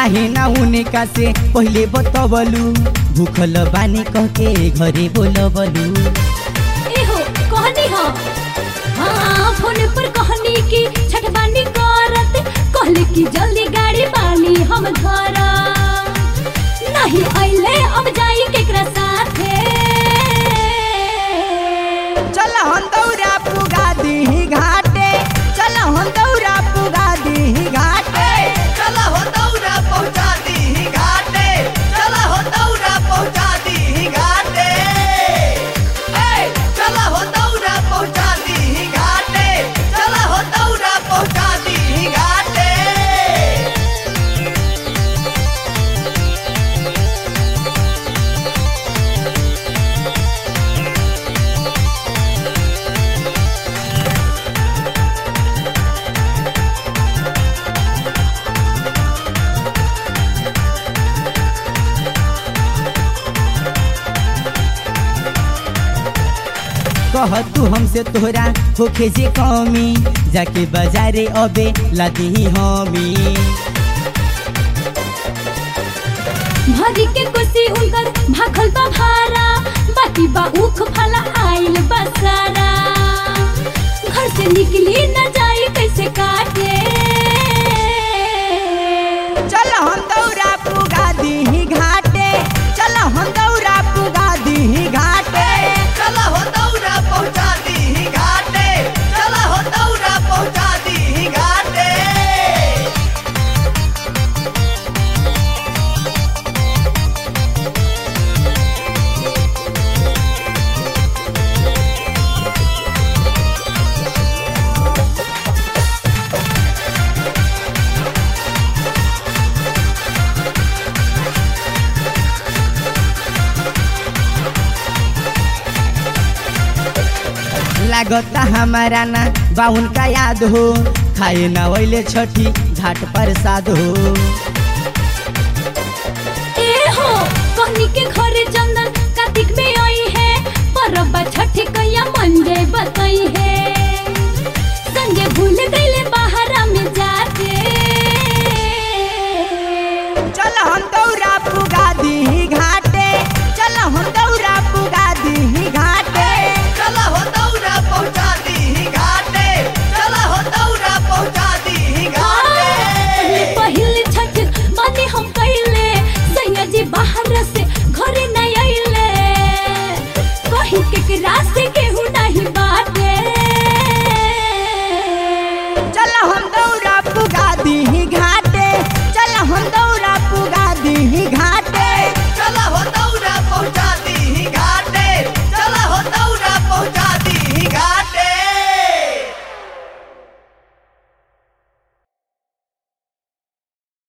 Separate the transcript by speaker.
Speaker 1: काहे ना उनका से पहले बतवलू भूखल बानी कह के घरे बोलबलू
Speaker 2: एहो कहनी हो हाँ फोन पर कहनी की छठबानी करत कहले कि जल्दी गाड़ी बानी हम घर नहीं अइले अब जाई केकरा साथे
Speaker 1: चल हम दौरा पुगा दी घाटे चल हम दौरा पुगा दी घाटे
Speaker 3: चला हो दौरा पहुंचा दी घाटे चला हो दौरा पहुंचा दी घाटे ए चला हो दौरा पहुंचा दी घाटे चला हो दौरा पहुंचा दी घाटे
Speaker 1: कह तू हमसे तोहरा होखे जे कमी जाके बाजारे अबे लादी हमी
Speaker 2: भरी के कुर्सी उनकर भाखल बा भारा बाकी बा उख फला आइल बसारा घर से निकली न जाई कैसे काटे
Speaker 1: चल हम दौरा पुगा दी घाटे चल हम दौरा पुगा दी घाटे
Speaker 3: चला हो दौरा पहुंचा दी घाटे चला हो दौरा पहुंचा दी घाटे
Speaker 1: लागता हमारा ना बाउन का याद हो खाए ना वैले छठी घाट पर साध हो